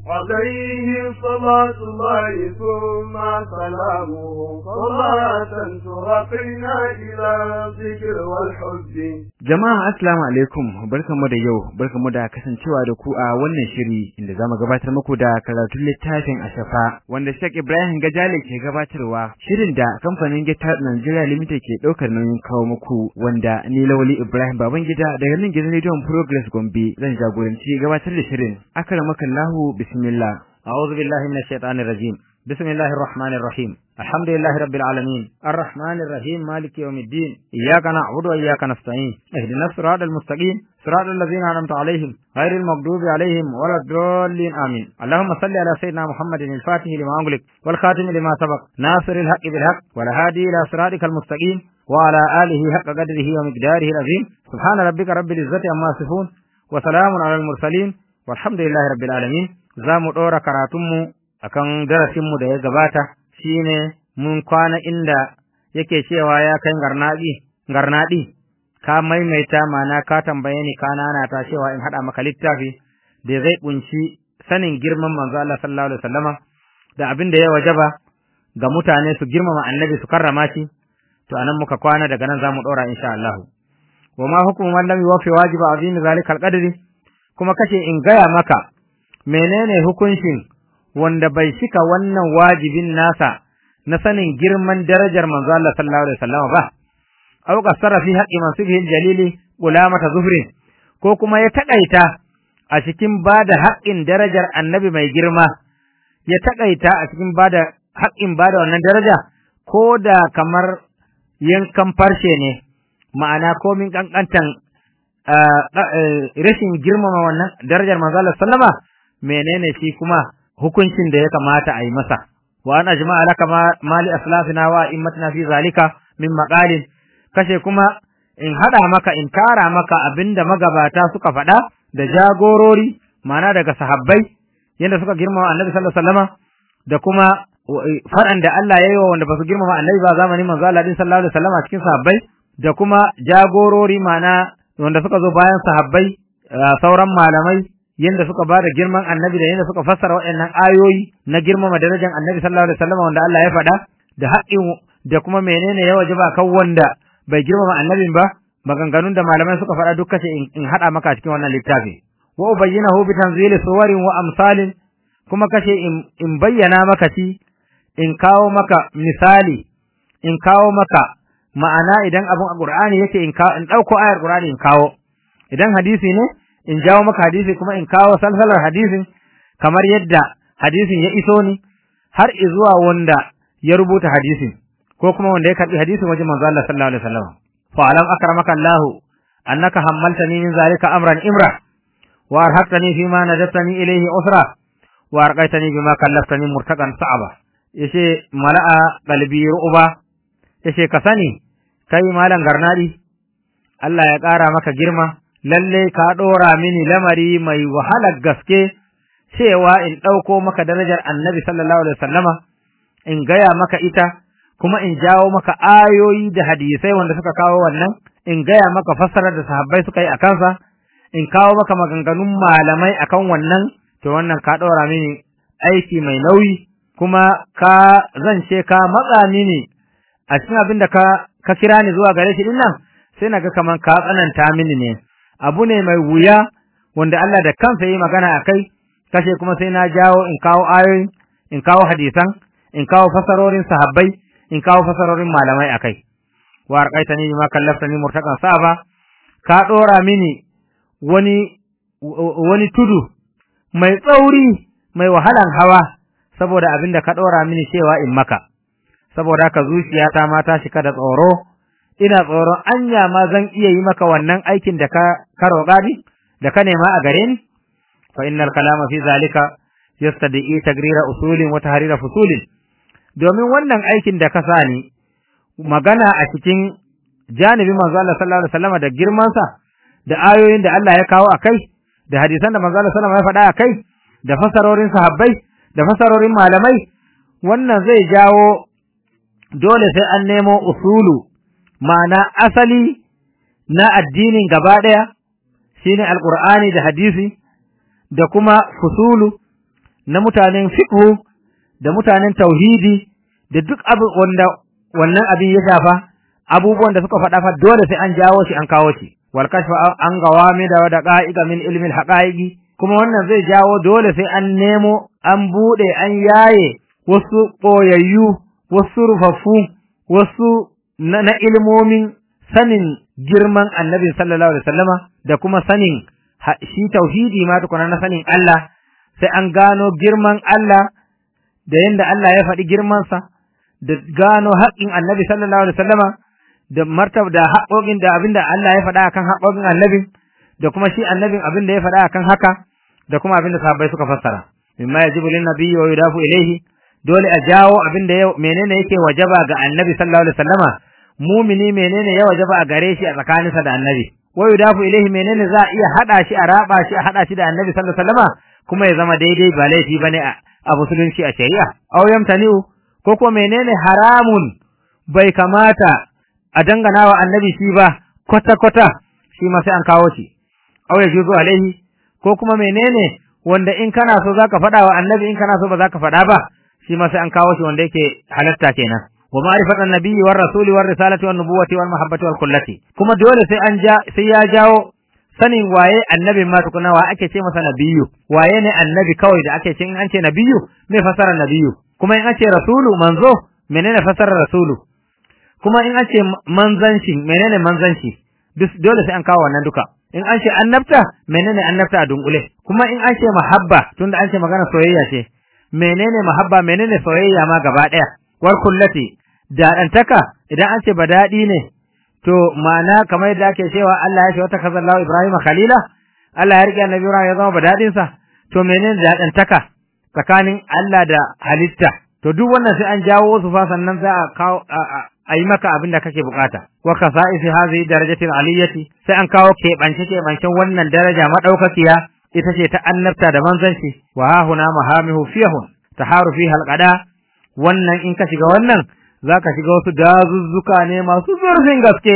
عليه صلاة الله ثم سلامه صلاة ترقينا إلى الذكر والحب Jama'a assalamu alaikum barkamu da yau barkamu da kasancewa da ku a wannan shiri inda zamu gabatar muku da karatun littafin Ashafa wanda Sheikh Ibrahim Gajale ke gabatarwa shirin da kamfanin Gita Nigeria Limited ke daukar nauyin kawo muku wanda ni Lawali Ibrahim Babangida daga nan gidan Radio Progress Gombe zan jagoranci gabatar da shirin akramakallahu bismillah أعوذ بالله من الشيطان الرجيم بسم الله الرحمن الرحيم الحمد لله رب العالمين الرحمن الرحيم مالك يوم الدين إياك نعبد وإياك نستعين اهدنا الصراط المستقيم صراط الذين أنعمت عليهم غير المغضوب عليهم ولا الضالين آمين اللهم صل على سيدنا محمد الفاتح لما أغلق والخاتم لما سبق ناصر الحق بالحق والهادي إلى صراطك المستقيم وعلى آله حق قدره ومقداره العظيم سبحان ربك رب العزة عما يصفون وسلام على المرسلين والحمد لله رب العالمين za mu ɗora karatunmu a kan darasinmu da ya gabata shine mun kwana inda yake cewa ya kai garnaɗi garnaɗi ka maimaita mana ka tambaye ni ka nanata cewa in haɗa maka littafi da zai ƙunshi sanin girman manzo Allah sallallahu alaihi wasallama da abin da ya wajaba ga mutane su girmama annabi su karrama shi to anan muka kwana daga nan zamu ɗora insha Allah wa ma hukumu man lam yuwaffi wajiba azimi zalika alqadri kuma kace in gaya maka menene hukuncin wanda bai shika wannan wajibin nasa na sanin girman darajar manzo Allah sallallahu alaihi wasallam ba aw qasara fi haqqi mansibihi jalili ulamata zuhri ko kuma ya takaita a cikin bada haƙƙin darajar annabi mai girma ya takaita a cikin bada haƙƙin bada wannan daraja ko da kamar yankan farshe ne ma'ana komin kankantan rashin girmama wannan darajar manzo Allah sallama menene shi kuma hukuncin da ya kamata a yi masa wa an ajma'a laka mali aslafina wa immatina fi zalika min maqalin kashe kuma in hada maka in tara maka abinda magabata suka faɗa da jagorori mana daga sahabbai yanda suka girmama annabi sallallahu alaihi wasallama da kuma faɗan da Allah ya yi wa wanda ba su girmama annabi ba zamanin manzo Allah din sallallahu alaihi wasallama cikin sahabbai da kuma jagorori mana wanda suka zo bayan sahabbai sauran malamai yanda suka bada girman annabi da yanda suka fassara waɗannan ayoyi na girmama darajar annabi sallallahu alaihi wasallam wanda Allah ya faɗa da haƙƙin da kuma menene ya wajaba kan wanda bai girmama annabin ba maganganun da malamai suka faɗa duk kace in haɗa maka cikin wannan littafi wa ubayyinahu bi tanzili suwarin wa amsalin kuma kace in, in bayyana maka shi in kawo maka misali in kawo maka ma'ana idan abun a Qur'ani yake in kawo in dauko ayar Qur'ani in kawo idan hadisi ne in jawo maka hadisi kuma in kawo salsalar hadisin kamar yadda hadisin ya iso ni har zuwa wanda ya rubuta hadisin ko kuma wanda ya karbi hadisin wajen manzo Allah sallallahu alaihi wasallam fa alam akramaka Allah annaka hammaltani min zalika amran imra wa arhaqtani fi ma nadatani ilayhi usra wa arqaitani bima kallaftani murtaqan sa'aba yace mala'a qalbi ru'ba yace ka sani kai malam garnadi Allah ya ƙara maka girma lalle ka ɗora mini lamari mai wahalar gaske cewa in ɗauko maka darajar annabi sallallahu alaihi wasallama in gaya maka ita kuma in jawo maka ayoyi da hadisai wanda suka kawo wannan in gaya maka fassarar da sahabbai suka yi a kansa in kawo maka maganganun malamai akan wannan to wannan ka ɗora mini aiki mai nauyi kuma ka zance ka matsa mini a cikin abin da ka ka kira ni zuwa gare shi din nan sai naga kaman ka tsananta mini ne abu ne mai wuya wanda Allah da kansa yi magana a kai kashe kuma sai na jawo in kawo ayoyi in kawo hadisan in kawo fasarorin sahabbai in kawo fasarorin malamai a kai wa arqaitani bima kallaftani murtaqan saba ka dora mini wani wani tudu mai tsauri mai wahalan hawa saboda abin da ka dora mini cewa in maka saboda haka zuciyata ma ta shika da tsoro ina tsoron anya ma zan iya yi maka wannan aikin da ka ka roƙa ni da ka nema a gare ni fa innal kalama fi zalika yastadi tagrira usulin wa tahrira fusulin domin wannan aikin da ka sa ni magana a cikin janibin manzo Allah sallallahu alaihi wasallam da girman sa da ayoyin da Allah ya kawo akai da hadisan da manzo Allah sallallahu alaihi wasallam ya faɗa akai da fasarorin sahabbai da fasarorin malamai wannan zai jawo dole sai an nemo usulu ma'ana asali na addinin gaba ɗaya shine alqur'ani da hadisi da kuma fusulu na mutanen fiqh da mutanen tauhidi da duk abin wanda wannan abin ya shafa abubuwan da suka faɗa fa dole sai an jawo shi an kawo shi wal kashfa an gawami da daqa'iqa min ilmi al haqa'iqi kuma wannan zai jawo dole sai an nemo an bude an yaye wasu koyayyu wasu rufaffu wasu na, na ilmomin sanin girman annabi sallallahu alaihi wasallama da kuma sanin shi tauhidi ma tukuna na sanin Allah sai an gano girman Allah da yanda Allah ya faɗi girmansa da gano haƙƙin annabi sallallahu alaihi wasallama da martaba da haƙoƙin da abinda Allah ya faɗa akan haƙoƙin annabin da kuma shi annabin abinda ya faɗa akan haka da kuma abinda sahabbai suka fassara mimma yajibu lin nabiyyi wa yudafu ilayhi dole a jawo abinda ya menene yake wajaba ga annabi sallallahu alaihi wasallama mumini menene ya wajaba a gare shi a tsakaninsa da annabi wa yudafu ilayhi menene za a iya hada shi a raba shi a hada shi da annabi sallallahu alaihi wasallama kuma ya zama daidai ba laifi bane a musulunci a shari'a aw yamtani'u ko ko menene haramun bai kamata a dangana wa annabi shi ba kwata-kwata shi ma sai an kawo shi aw ya juzu alaihi ko kuma menene wanda in kana so zaka faɗa wa annabi in kana so ba zaka faɗa ba shi ma sai an kawo shi wanda yake halatta kenan wa ma'rifatan nabiyyi war rasuli war risalati wan nubuwati wal mahabbati wal kullati kuma dole sai an ja sai ya jawo sanin waye annabin ma tukuna wa ake ce masa nabiyu waye ne annabi kawai da ake ce in an ce nabiyu me fasara nabiyu kuma in an ce rasulu manzo menene fasarar rasulu kuma in an ce manzanci menene manzanci dole sai an kawo wannan duka in an ce annabta menene annabta a dunkule kuma in an ce mahabba tunda an ce magana soyayya ce menene mahabba menene soyayya ma gaba daya war kullati dadantaka idan an ce badadi ne to ma'ana kamar yadda ake cewa Allah ya ce wata kazallahu Ibrahim khalila Allah ya rike annabi Ibrahim ya zama badadin sa to menene dadantaka tsakanin Allah da halitta to duk wannan sai an jawo su fa sannan za a kawo a yi maka abin da kake bukata wa kasa'isi hadhihi darajatin aliyati sai an kawo keɓance keɓancen wannan daraja madaukakiya ita ce ta annabta da manzanci wa ha huna mahamihu fiyahun taharu fiha alqada wannan in ka shiga wannan zaka shiga wasu dazuzzuka ne masu zurfin gaske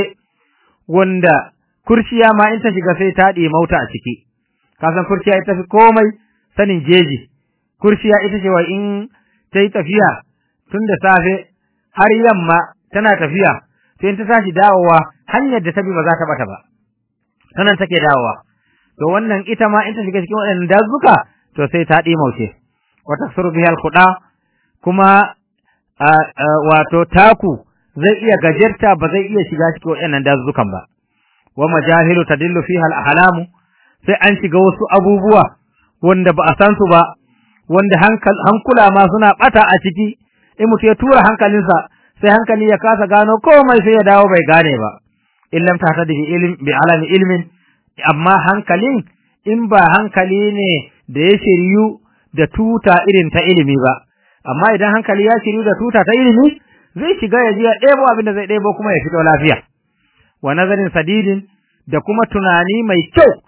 wanda kurciya ma in ta shiga sai ta ɗi mauta a ciki ka san kurciya ita fi komai sanin jeji kurciya ita ce wa in ta yi tafiya tun da safe har yamma tana tafiya sai ta tashi dawowa hanyar da ta bi ba za ta bata ba sanan take dawowa to wannan ita ma in ta shiga cikin waɗannan dazuka to sai ta ɗimauce wata surbihal kuɗa kuma wato taku zai iya gajerta ba zai iya shiga cikin waɗannan dazukan ba wa majahilu tadillu fiha al-ahlamu sai an shiga wasu abubuwa wanda ba a san su ba wanda hankula ma suna bata a ciki in mutum ya tura hankalinsa sai hankali ya kasa gano komai sai ya dawo bai gane ba illam ta tadi ilm bi alami ilmin amma hankalin in ba hankali ne da ya shiryu da tuta irin ta ilimi ba amma idan hankali ya shiryu da tuta ta ilimi zai shiga ya je ya ɗebo abin da zai ɗebo kuma ya fito lafiya wa nazarin sadidin da kuma tunani mai kyau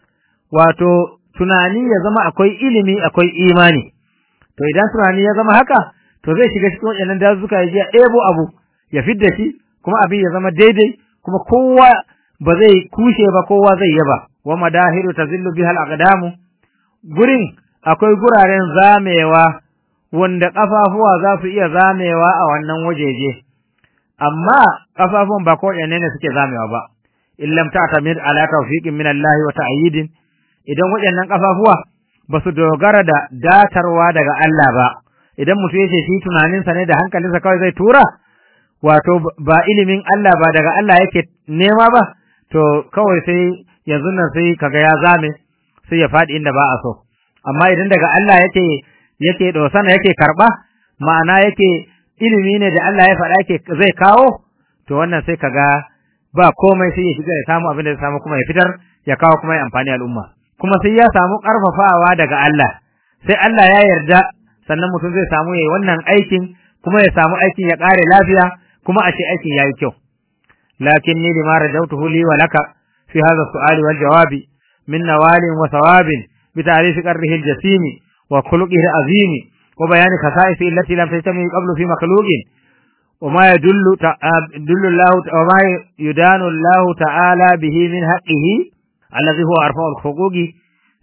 wato tunani ya zama akwai ilimi akwai imani to idan tunani ya zama haka to zai shiga cikin waɗannan dazuka ya je ya ɗebo abu ya fidda shi kuma abin ya zama daidai kuma kowa ba zai kushe ba kowa zai yaba wa madahiru tazillu bihal aqdamu gurin akwai guraren zamewa wanda kafafuwa za su iya zamewa a wannan wajeje amma kafafuwan ba ko ne suke zamewa ba illam ta'tamid ala tawfiqin min Allah wa ta'yidin idan waɗannan kafafuwa ba su dogara da datarwa daga Allah ba idan mutum yace shi tunaninsa ne da hankalinsa kawai zai tura wato ba ilimin Allah ba daga Allah yake nema ba to kawai sai yanzu nan sai kaga ya zame sai ya faɗi inda ba a so amma idan daga Allah yake yake dosana yake karba ma'ana yake ilimi ne da Allah ya faɗa yake zai kawo to wannan sai kaga ba komai sai ya shiga ya samu abin da ya samu kuma ya fitar ya kawo kuma ya amfani al'umma kuma sai ya samu karfafawa daga Allah sai Allah ya yarda sannan mutum zai samu yayi wannan aikin kuma ya samu aikin ya kare lafiya kuma a ce aikin yayi kyau lakinni lima rajawtuhu li wa laka fi hadha su'ali wal jawabi min nawalin wa thawabin bi ta'rif qarrihi al-jasim wa khuluqihi al-azim wa bayan khasa'is allati lam tajtami qablu fi makhluqin وما يدل يدل الله وما يدان الله تعالى به من حقه الذي هو أرفع الحقوق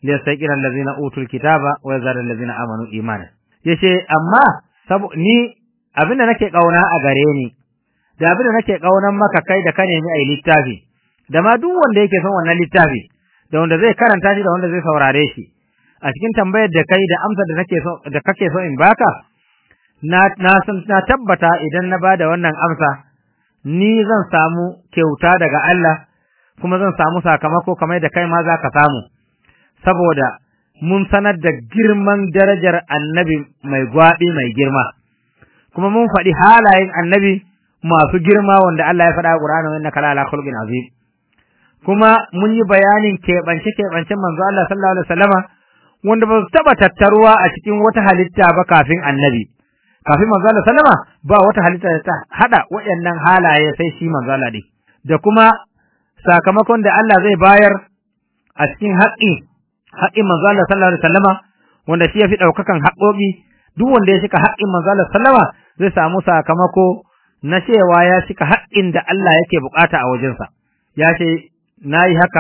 liyastaqira allazina utul kitaba wa yazara allazina amanu imana yace amma sabo ni abinda nake kauna a gare ni da abinda nake kaunan maka kai da ka nemi ai littafi da ma duk wanda yake son wannan littafi da wanda zai karanta shi da wanda zai saurare shi a cikin tambayar da kai da amsar da nake so da kake so in baka na na san na tabbata idan na bada wannan amsa ni zan samu kyauta daga Allah kuma zan samu sakamako kamar da kai ma za ka samu saboda mun sanar da girman darajar annabi mai gwaɓi mai girma kuma mun faɗi halayen annabi masu girma wanda Allah ya faɗa a Qur'ani wa innaka ala khuluqin azim kuma mun yi bayanin keɓance keɓancen manzo Allah sallallahu alaihi wasallama wanda ba su taɓa tattaruwa a cikin wata halitta ba kafin annabi kafin manzo Allah sallama ba wata halitta da ta hada waɗannan halaye sai shi manzo Allah ne da kuma sakamakon da Allah zai bayar a cikin haƙƙi haƙƙin manzo Allah sallallahu alaihi wasallama wanda shi yafi daukakan haƙoƙi duk wanda ya shika haƙƙin manzo Allah sallama zai samu sakamako na cewa ya shika haƙƙin da Allah yake bukata a wajensa ya ce nayi haka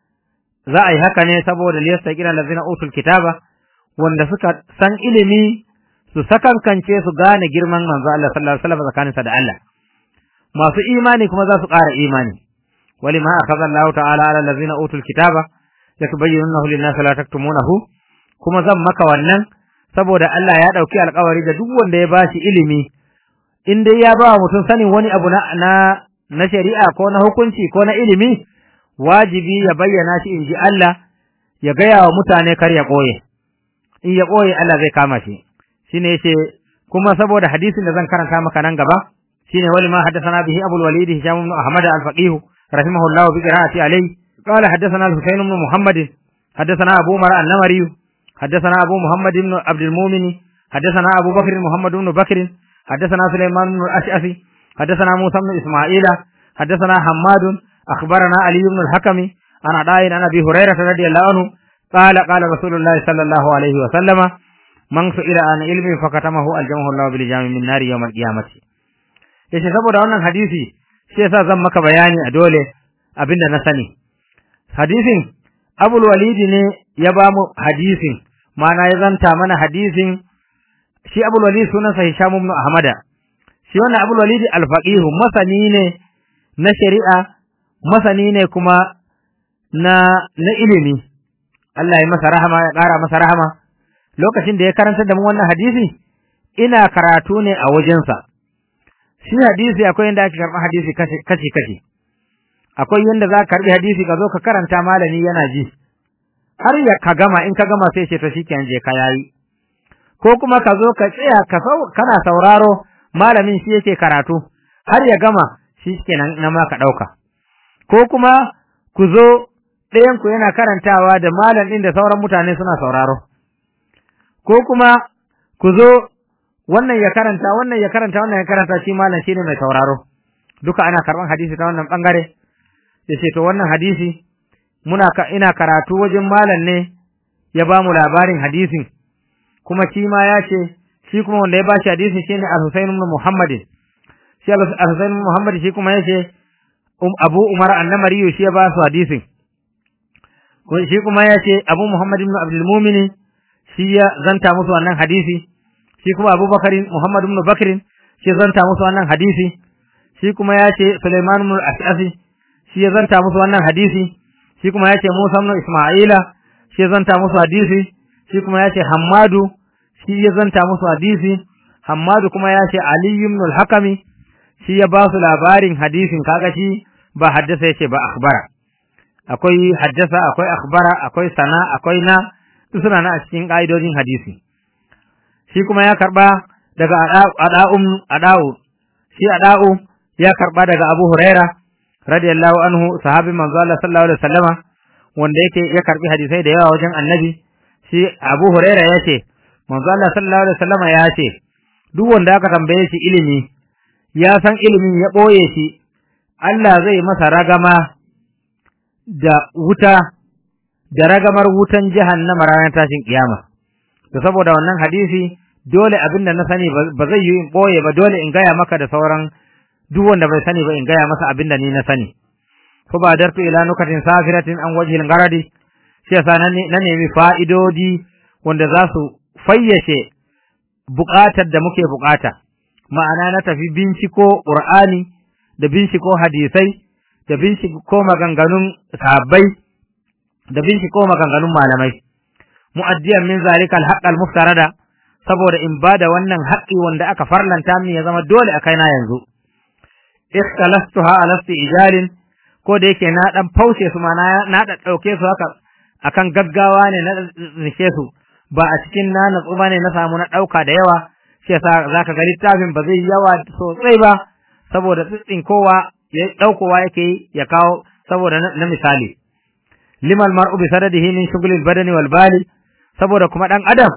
za a yi haka ne saboda liyasta kira lazina utul kitaba wanda suka san ilimi su sakankance su gane girman manzo Allah sallallahu alaihi wasallam tsakaninsa da Allah masu imani kuma za su ƙara imani ولما أخذ الله تعالى على الذين أوتوا الكتاب يتبينونه للناس لا تكتمونه kuma zan maka wannan saboda Allah ya dauki alƙawari da duk wanda ya bashi ilimi in dai ya ba mutum sanin wani abu na na, na shari'a ko na hukunci ko na ilimi wajibi ya bayyana shi in ji Allah ya gaya wa mutane kar ya koye in ya koye Allah zai kama shi shine yace kuma saboda hadisin da zan karanta maka nan gaba shine wali ma haddathana bihi abul walid hisham ibn ahmad al-faqih رحمه الله بقراءة عليه قال حدثنا الحسين بن محمد حدثنا أبو مرأة النمري حدثنا أبو محمد بن عبد المؤمن حدثنا أبو بكر محمد بن بكر حدثنا سليمان بن الأشعثي حدثنا موسى بن إسماعيل حدثنا حماد أخبرنا علي بن الحكم عن عطاء عن أبي هريرة رضي الله عنه قال قال رسول الله صلى الله عليه وسلم من سئل عن علم فكتمه الجمه الله بالجام من نار يوم القيامة yace saboda wannan hadisi shi yasa zan maka bayani a dole abinda na sani hadisin abul walidi ne ya ba mu hadisin mana ya zanta mana hadisin shi abul walidi sunansa hisham ibn ahmada shi wannan abul walidi al-faqih masani ne na shari'a masani ne kuma na na ilimi Allah ya masa rahama ya ƙara masa rahama lokacin da ya karanta da mu wannan hadisi ina karatu ne a wajensa shi hadisi akwai yadda ake karɓar hadisi kashi kashi akwai yadda za ka karɓi hadisi ka zo ka karanta malami yana ji har ya ka gama in ka gama sai ce to shikenan je ka yayi ko kuma ka zo ka tsaya ka sau kana sauraro malamin shi yake karatu har ya gama shikenan na ma ka ɗauka ko kuma ku zo ɗayan ku yana karantawa da malam ɗin da sauran mutane suna sauraro ko kuma ku zo wannan ya karanta wannan ya karanta wannan ya karanta shi malam shine mai sauraro duka ana karban hadisi ta wannan bangare yace to wannan hadisi muna ka ina karatu wajen malam ne ya ba mu labarin hadisin kuma shi ma ya ce shi kuma wanda ya bashi hadisin shine Al-Husayn ibn Muhammad shi Al-Husayn ibn Muhammad shi kuma yace um Abu Umar An-Namari shi ya ba su hadisin shi kuma yace Abu Muhammad ibn Abdul Mu'min shi ya zanta musu wannan hadisi shi kuma Abubakar Muhammad ibn Bakr shi zanta musu wannan hadisi shi kuma ya ce Sulaiman ibn As'afi shi ya zanta musu wannan hadisi shi kuma ya ce Musa ibn Isma'ila shi ya zanta musu hadisi shi kuma ya ce Hammadu shi ya zanta musu hadisi Hammadu kuma ya ce Ali ibn al-Hakami shi ya ba su labarin hadisin kaga shi ba haddasa yace ba akhbara akwai haddasa akwai akhbara akwai sana akwai na suna na a cikin ka'idojin hadisi shi kuma ya karba daga ada'um ada'u shi ada'u ya karba daga Abu Huraira radiyallahu anhu sahabin manzo Allah sallallahu alaihi wasallama wanda yake ya karbi hadisai da yawa wajen Annabi shi Abu Huraira yace manzo Allah sallallahu alaihi wasallama ya ce duk wanda aka tambaye shi ilimi ya san ilimin ya boye shi Allah zai masa ragama da wuta da ragamar wutan jahannama ranar tashin kiyama to saboda wannan hadisi dole abin da na sani ba zai yi in ɓoye ba dole in gaya maka da sauran duk wanda bai sani ba in gaya masa abin da ni na sani fa ba dartu ila nukatin safiratin an wajhil garadi shi yasa na nemi fa'idodi wanda za su fayyace buƙatar da muke buƙata ma'ana na tafi binciko ƙur'ani da binciko hadisai da binciko maganganun sahabbai da binciko maganganun malamai mu'addiyan min zalika al-haqq al-muftarada saboda in bada wannan haƙƙi wanda aka farlanta min ya zama dole a kaina yanzu ikhtalastuha ala ijalin ko da yake na dan faushe su ma na da dauke su haka akan gaggawa ne na rike su ba a cikin na natsu ne na samu na dauka da yawa shi yasa zaka ga littafin ba zai yawa sosai ba saboda tsitsin kowa ya daukowa yake ya kawo saboda na misali limal mar'u bi sadadihi min shughli badani wal bali saboda kuma dan adam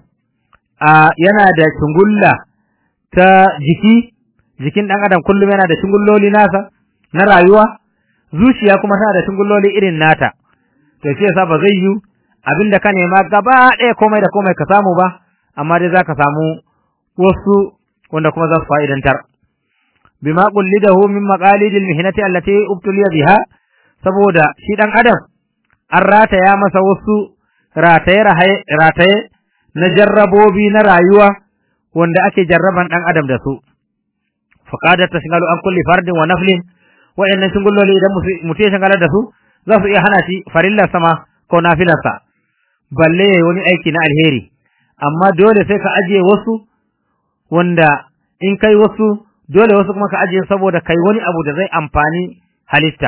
yana da shungulla ta jiki jikin ɗan adam kullum yana da shingulloli nasa na rayuwa zuciya kuma tana da shingulloli irin nata to shi yasa ba zai yi abinda ka nema gaba ɗaya komai da komai ka samu ba amma dai zaka samu wasu wanda kuma za su fa'idantar bima qullidahu min maqalidil mihnati allati ubtuliya biha saboda shi ɗan adam an rataya masa wasu rataye rataye na jarrabobi na rayuwa wanda ake jarraban ɗan adam da su faqadat tashghalu an kulli fardin wa naflin wa'annan shingulloli idan mutum ya shagalar da su za su iya hana shi farillar sama ko nafilarsa balle yayi wani aiki na alheri amma dole sai ka ajiye wasu wanda in kai wasu dole wasu kuma ka ajiye saboda kai wani abu da zai amfani halitta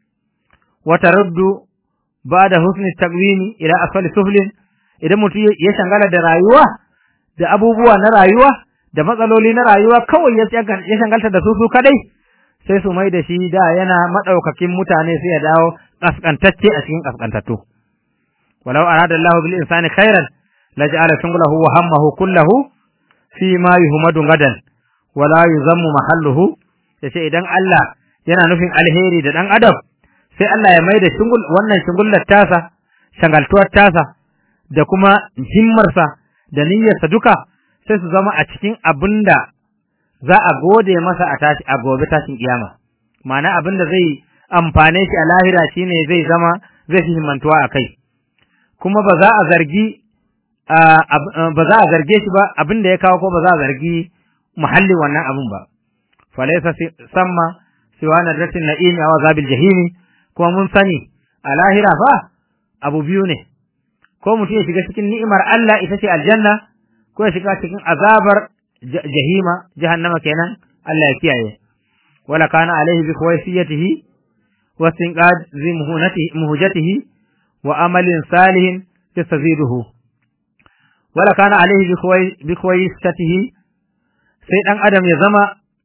wa taruddu ba'da husni taqwimi ila asfali suflin idan mutum ya shangala da rayuwa da abubuwa na rayuwa da matsaloli na rayuwa kawai ya shangalta da su su kadai sai su mai da shi da yana madaukakin mutane sai ya dawo kaskantacce a cikin kaskantattu walau arada Allahu bil insani khairan laj'ala shunglahu wa hammahu kullahu fi ma yuhmadu gadan wala yuzammu mahalluhu yace idan Allah yana nufin alheri da dan adam sai Allah ya mai da shungul wannan shungullar tasa shangaltuwar tasa da kuma himmarsa da niyyarsa duka sai su zama a cikin abinda za a gode masa a tashi a gobe tashin kiyama ma'ana abinda zai amfane shi a lahira shine zai zama zai fi himmantuwa a kai kuma ba za a zargi ba za a zarge shi ba abinda ya kawo ko ba za a zargi muhallin wannan abin ba falaysa samma siwa nadratin na'imi aw azabil jahimi kuma mun sani a lahira fa abu biyu ne ko mutum ya shiga cikin ni'imar Allah ita ce aljanna ko ya shiga cikin azabar jahima jahannama kenan Allah ya kiyaye wala kana alaihi bi khawaisiyatihi wa sinqad zi muhunatihi muhujatihi wa amalin salihin yastaziduhu wala kana alaihi bi khawaisiyatihi sai dan adam ya zama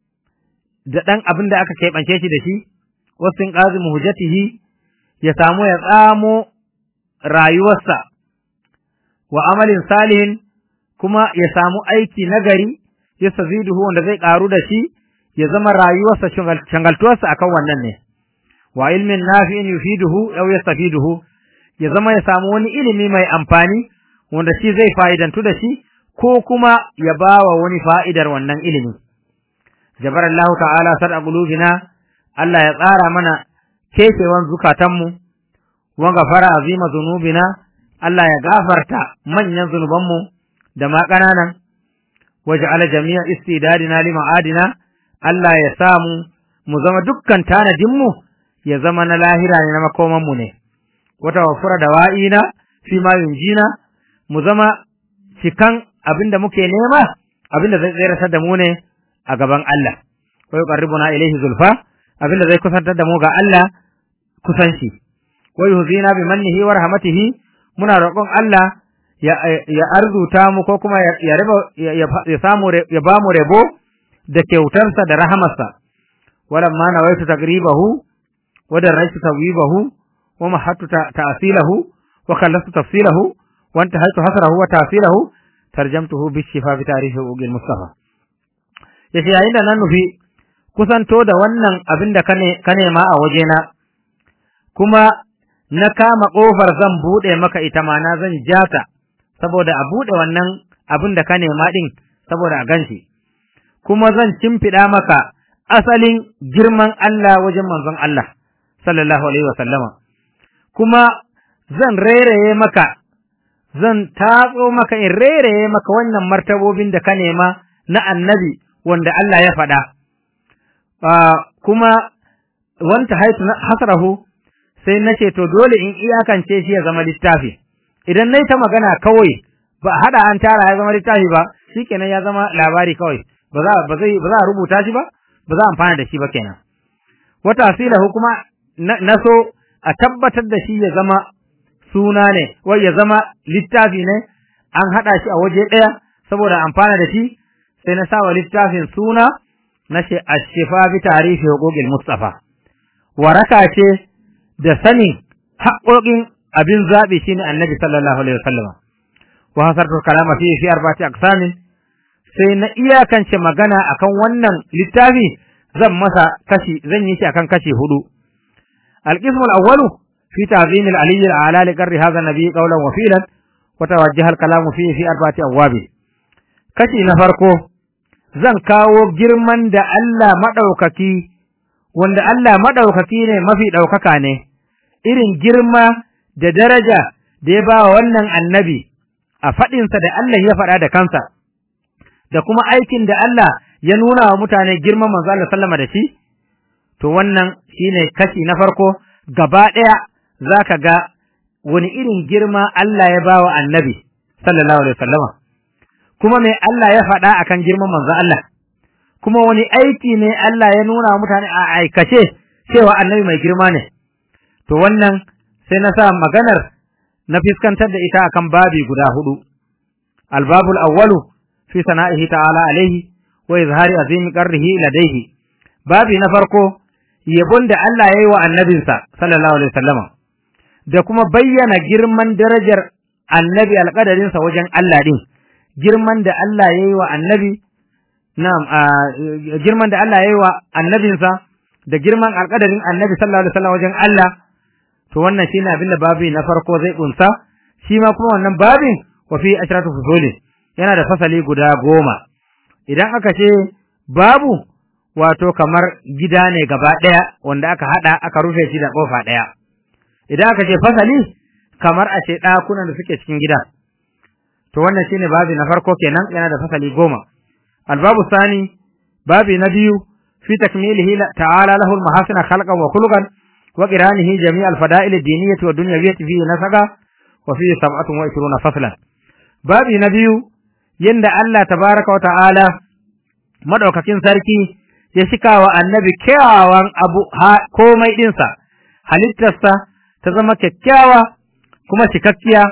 da dan abin da aka keɓance shi da shi wa sinqad muhujatihi ya samu ya tsamo rayuwarsa wa amalin salihin kuma ya samu aiki nagari ya saziduhu wanda zai karu da shi ya zama rayuwarsa shangaltuwarsa akan wannan ne wa ilmin nafi'in yufiduhu aw yastafiduhu ya zama ya samu wani ilimi mai amfani wanda shi zai fa'idantu da shi ko kuma ya bawa wani fa'idar wannan ilimi jabar Allah ta'ala sar'a qulubina Allah ya tsara mana kefewan zukatanmu wa gafara azima zunubina Allah ya gafarta manyan zunubanmu da ma ƙananan waj'ala jami'a istidadina li ma'adina Allah ya samu mu zama dukkan tanadin mu ya zama na lahira ne na makoman mu ne wata wafura da wa'ina fi ma yunjina mu zama cikan abinda muke nema abinda zai tsayar da mu ne a gaban Allah wa yuqarribuna ilayhi zulfa abinda zai kusantar da mu ga Allah kusanci wa yuhzina bi mannihi wa rahmatihi muna roƙon Allah ya arzuta mu ko kuma ya ya samu ya ba mu rabo da kyautarsa da rahamarsa walamma nawaitu taqribahu wa daraitu tawibahu wa mahattu ta'silahu wa kallastu tafsilahu wa intahaytu hasrahu wa ta'silahu tarjamtuhu bi shifa bi tarihi ugil mustafa yace yayin da nan nufi kusanto da wannan abin da ka nema a wajena kuma na kama ƙofar zan buɗe maka ita ma na zan ja ta saboda a buɗe wannan abin da ka nema ɗin saboda a ganshi kuma zan cimfiɗa maka asalin girman Allah wajen manzon Allah sallallahu alaihi wa sallama kuma zan rairaye maka zan tatso maka in rairaye maka wannan martabobin da ka nema na annabi wanda Allah ya faɗa kuma wanta haitu hasrahu sai nace to dole in iyakance shi ya zama littafi idan nayi ta magana kawai ba hada an tara ya zama littafi ba shikenan ya zama labari kawai ba za ba zai ba za a rubuta shi ba ba za a amfana da shi ba kenan wata asilahu kuma na so a tabbatar da shi ya zama suna ne wai ya zama littafi ne an hada shi a waje daya saboda amfana da shi sai na sawa littafin suna na ce ashifa bi tarihi huquqil mustafa waraka ce da sanin haƙoƙin abin zaɓi shine annabi sallallahu alaihi wasallam wa hasartu kalama fi fi arba'ati aqsamin sai na iyakance magana akan wannan littafi zan masa kashi zan yi shi akan kashi hudu alqismu alawwalu fi ta'zim al-ali al-a'la li qarri hadha an-nabi qawlan wa fi'lan wa tawajjaha al-kalamu fi fi arba'ati abwab kashi na farko zan kawo girman da Allah madaukaki wanda Allah madaukaki ne mafi daukaka ne irin girma da daraja da ya ba wa wannan annabi a faɗinsa da Allah ya faɗa da kansa, da kuma aikin da Allah ya nuna wa mutane girman manzo Allah sallama da shi, to wannan shine kashi na farko gaba ɗaya za ka ga wani irin girma Allah ya ba wa annabi sallallahu alaihi wasallama. Kuma me Allah ya faɗa akan girman manzo Allah, kuma wani aiki ne Allah ya nuna wa mutane a aikace cewa annabi mai girma ne. To wannan sai na sa maganar na fiskantar da ita akan babi guda hudu albabul awwalu fi sana'ihi ta'ala alaihi wa izhari azimi qarrihi ladaihi babi na farko yabon da Allah yayi wa annabinsa sallallahu alaihi wasallam da kuma bayyana girman darajar annabi alƙadarinsa wajen Allah din girman da Allah yayi wa annabi na'am girman da Allah yayi wa annabinsa da girman alƙadarin annabi sallallahu alaihi wasallam wajen Allah to wannan shine abin da babi na farko zai kunsa shi ma kuma wannan babin wa fi ashratu fusuli yana da fasali guda goma idan aka ce babu wato kamar gida ne gaba daya wanda aka hada aka rufe shi da kofa daya idan aka ce fasali kamar a ce dakunan da suke cikin gida to wannan shine babi na farko kenan yana da fasali goma albabu sani babi na biyu fi takmilihi ta'ala lahu al-mahasina khalqan wa khuluqan وقرانه جميع الفضائل الدينية والدنيوية فيه نسقا وفيه سبعة وعشرون فصلا بابي نبي يند الله تبارك وتعالى مدوكاكين سركي يشكا والنبي كيوان أبو komai ɗinsa halittarsa ta zama kyakkyawa kuma cikakkiya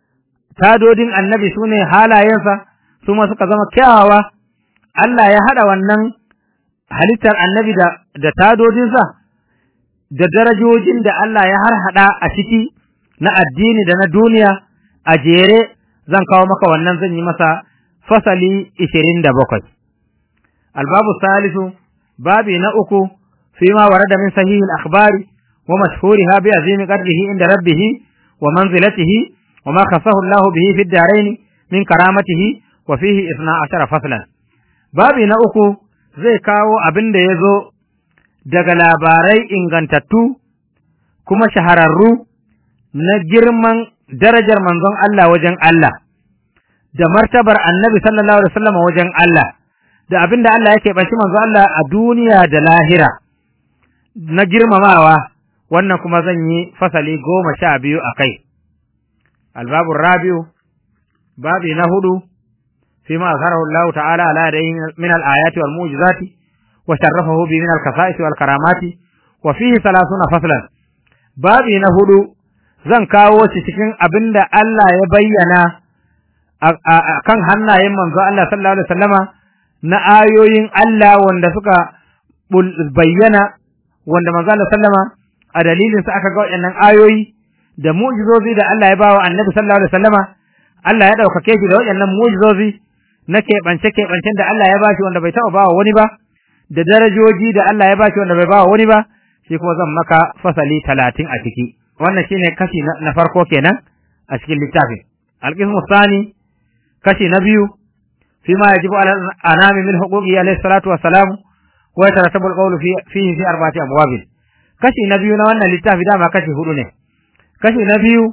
tadodin annabi su ne halayensa su ma suka zama kyawawa Allah ya haɗa wannan halittar annabi da, da tadodinsa da darajojin da Allah ya harhaɗa a ciki na addini da na duniya a jere zan kawo maka wannan zan yi masa fasali ishirin da bakwai. Albabu salisu babi na uku fi ma warada min sahihi al-akhbari wa mashhuriha bi azimi qadrihi inda rabbih wa manzilatihi wa ma khassahu Allah bihi fi ad-darain min karamatihi wa fihi 12 faslan. Babi na uku zai kawo abin da ya zo daga labarai ingantattu kuma shahararru na girman darajar manzon Allah wajen Allah da martabar annabi sallallahu alaihi wasallam wajen Allah da abin da Allah yake bashi manzon Allah a duniya da lahira na girmamawa wannan kuma zan yi fasali goma sha biyu a kai albabu rabiu babi na hudu فيما أظهره الله تعالى على يديه من الآيات والمعجزات وشرفه به من الخصائص والكرامات وفيه ثلاثون فصلا بابي نهدو zan kawo shi cikin abin da Allah ya bayyana a kan hannayen manzo Allah sallallahu alaihi wasallama na ayoyin Allah wanda suka bayyana wanda manzo Allah sallama a dalilin sa aka ga waɗannan ayoyi da mu'jizozi da Allah ya bawa Annabi sallallahu alaihi wasallama Allah ya ɗaukake shi da waɗannan mu'jizozi na keɓance-keɓancen da Allah ya bashi wanda bai taɓa bawa wani ba, da darajoji da Allah ya bashi wanda bai bawa wani ba, shi kuma zan maka fasali talatin a ciki. Wannan shine kashi na farko kenan a cikin littafin. Alƙismu sani kashi na biyu fi ma yajibu ala anami min huquqi alayhi salatu wassalamu wa yatarattabu alqawlu fi fihi fi arba'ati abwab. Kashi na biyu na wannan littafi dama kashi hudu ne. Kashi na biyu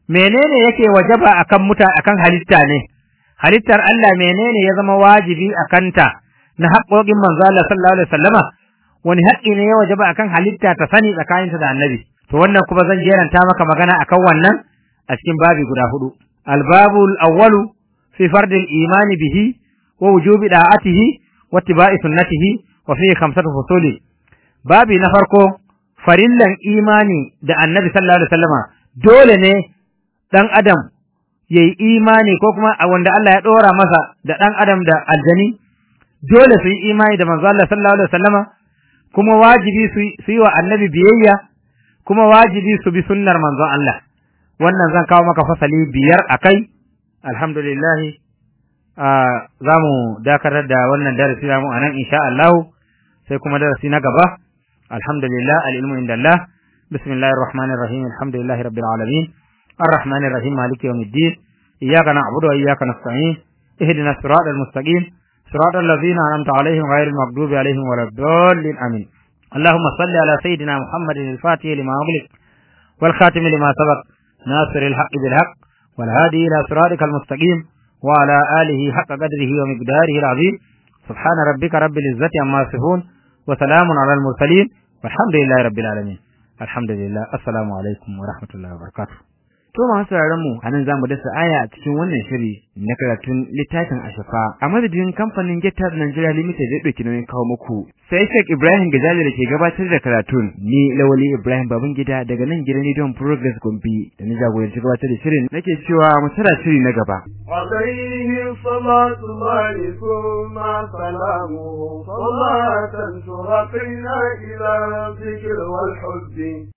menene yake wajaba akan muta akan halitta ne halittar Allah menene ya zama wajibi akan ta na haƙoƙin manzo Allah sallallahu alaihi wasallama wani haƙƙi ne ya wajaba akan halitta ta sani tsakaninta da annabi to wannan kuma zan jeranta maka magana akan wannan a cikin babi guda hudu albabul awwalu fi fardil imani bihi wa wujubi da'atihi wa ittiba'i sunnatihi wa fi khamsatu fusuli babi na farko farillan imani da annabi sallallahu alaihi wasallama dole ne dan adam yayi imani ko kuma wanda Allah ya dora masa da dan adam da aljani dole su yi imani da manzo Allah sallallahu alaihi wasallama kuma wajibi su yi wa annabi biyayya kuma wajibi su bi sunnar manzon Allah wannan zan kawo maka fasali biyar akai alhamdulillah za mu dakatar da wannan darasi namu a nan insha Allah sai kuma darasi na gaba alhamdulillah al-ilmu indallah bismillahir rahmanir rahim alhamdulillahi rabbil alamin الرحمن الرحيم مالك يوم الدين إياك نعبد وإياك نستعين اهدنا الصراط المستقيم صراط الذين أنعمت عليهم غير المغضوب عليهم ولا الضالين آمين اللهم صل على سيدنا محمد الفاتح لما أغلق والخاتم لما سبق ناصر الحق بالحق والهادي إلى صراطك المستقيم وعلى آله حق قدره ومقداره العظيم سبحان ربك رب العزة عما يصفون وسلام على المرسلين والحمد لله رب العالمين الحمد لله السلام عليكم ورحمة الله وبركاته To masu mu a nan za mu dasa aya a cikin wannan shiri na karatun littafin Ashafa a madadin kamfanin Getar Nigeria Limited da ɗauki nauyin kawo muku. Sai Sheikh Ibrahim Gajali da ke gabatar da karatun ni Lawali Ibrahim Babangida daga nan gidan Rediyon Progress Gombe da na jagoranci gabatar da shirin nake cewa mu tara shiri na gaba. عليه صلاة الله ثم سلامه صلاة ترقينا إلى الذكر والحب